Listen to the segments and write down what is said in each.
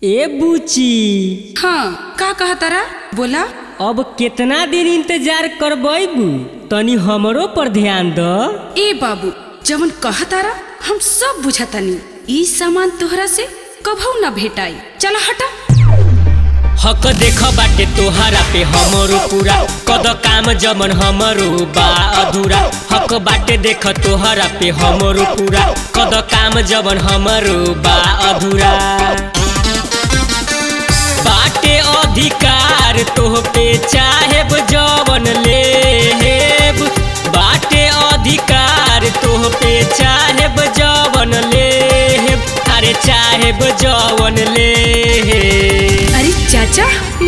ए बुची हाँ का कहा तारा बोला अब केतना दिन इंतजार करबू तनी हमरो पर ध्यान द ए बाबू जवन कहा तारा हम सब बुझतानी ई सामान तोहरा से कभू ना भेटाई चला हटा हक देख बाटे तोहरा पे हमरो पूरा कद काम जमन हमरो बा अधूरा हक बाटे देख तोहरा पे हमरो पूरा कद काम जमन हमरो बा अधूरा बाटे अधिकार तोह पे चाहेब जवन लेब बाटे अधिकार तोह पे चाहेब जवन लेब अरे चाहेब जवन लेब अरे चाचा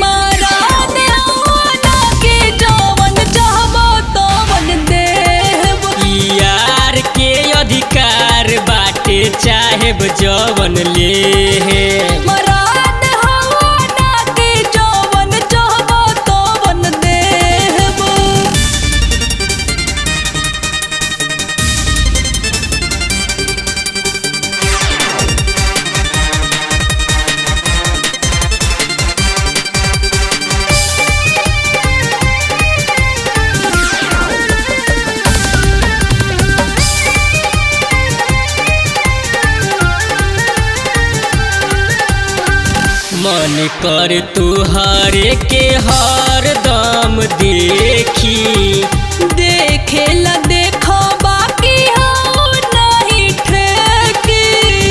यार के अधिकार बाटे चाहेब जवन ले मन कर तुहरे के हर दम देखी देखे ला देखो बाकी हो नहीं ठेकी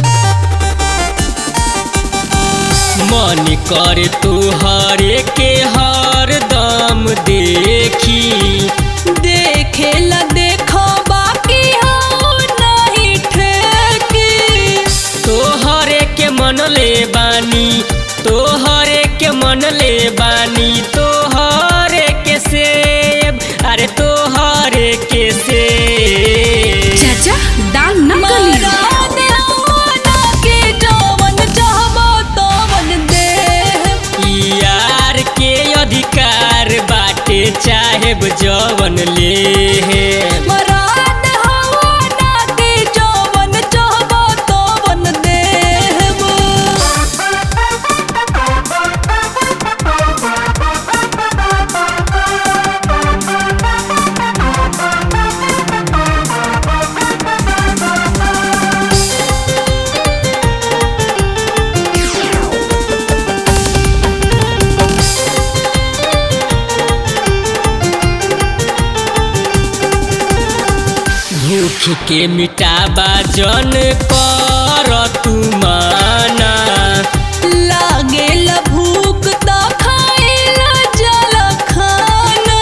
मन कर तुहरे के हर दम देखी देखे ला देखो बाकी हो नहीं ठेकी तोहरे के मन ले बानी तोहरे के मन ले बानी तोहरे के सेब अरे तोहरे के सेब चाचा दाल न गली मरा देवाना के जवन चाहबो तवन देह यार के अधिकार बाटे चाहेब जवन ले मरा देवाना के जवन चाहबो तवन देह भूख के मिटाबा जन कर तू माना लागे ला भूख त खाए ला जल खाना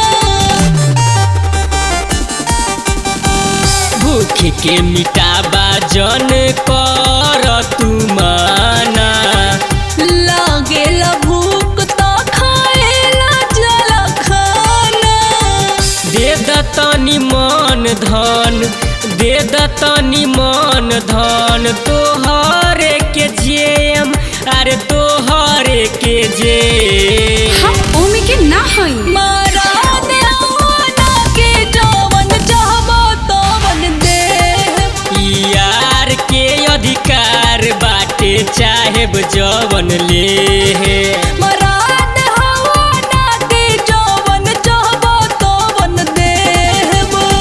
भूख के मिटाबा जन कर तू माना लागे ला भूख त खाए ला जल खाना दे द तनी मन धन दे द तनी मन धन तोहरे के जेम अरे तोहरे के जेम हम ओमे के ना हई मारा देवाना के जवन चाहबो तवन देह यार के अधिकार बाटे चाहेब जवन ले मरा देवाना के जवन चाहबो तवन देह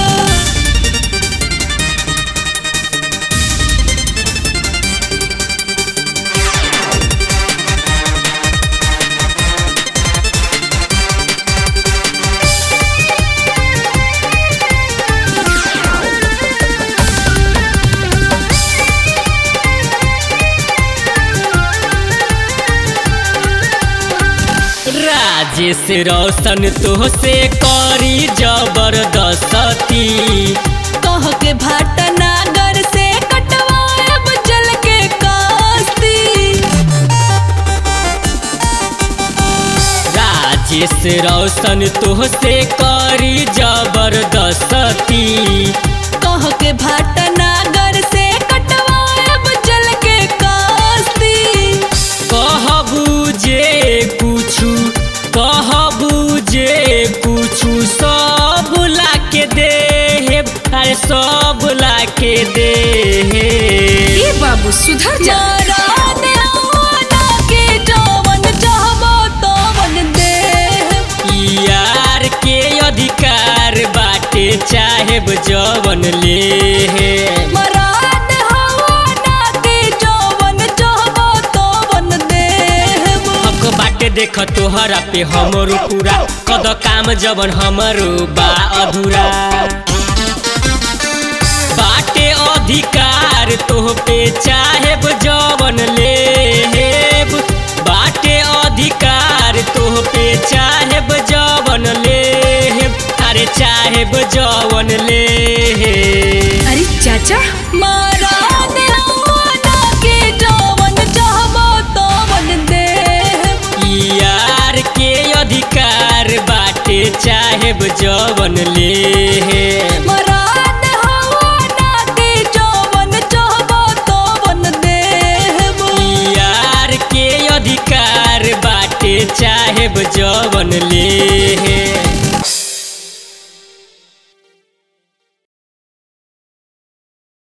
राजेश रोशन तोहसे करी जबरदस्ती कह के भाटनागर से कटवाएब जल के कास्ती राजेश रोशन तोहसे करी जबरदस्ती कह के भाटनागर से कटवाएब जल के कास्ती कहबू जे कुछु कहबू जे कुछु सब ला के दे अरे सब ला के दे ए बाबू सुधर जा मारा देवाना जवन ले मराद हवा ना के जवन चाहबो तवन देहब हक बाटे देख तोहरा पे हमरो पूरा कद काम जवन हमरो बा अधूरा बाटे अधिकार तोह पे चाहेब जवन लेब बाटे अधिकार तोह पे चाहेब जवन लेब अरे चाहेब जवन लेब अरे चाचा मराद हवा ना के जवन चाहबो तवन देहब यार के अधिकार बाटे चाहेब जवन लेब मराद हवा ना के जवन चाहबो तवन देहब यार के अधिकार बाटे चाहेब जवन ले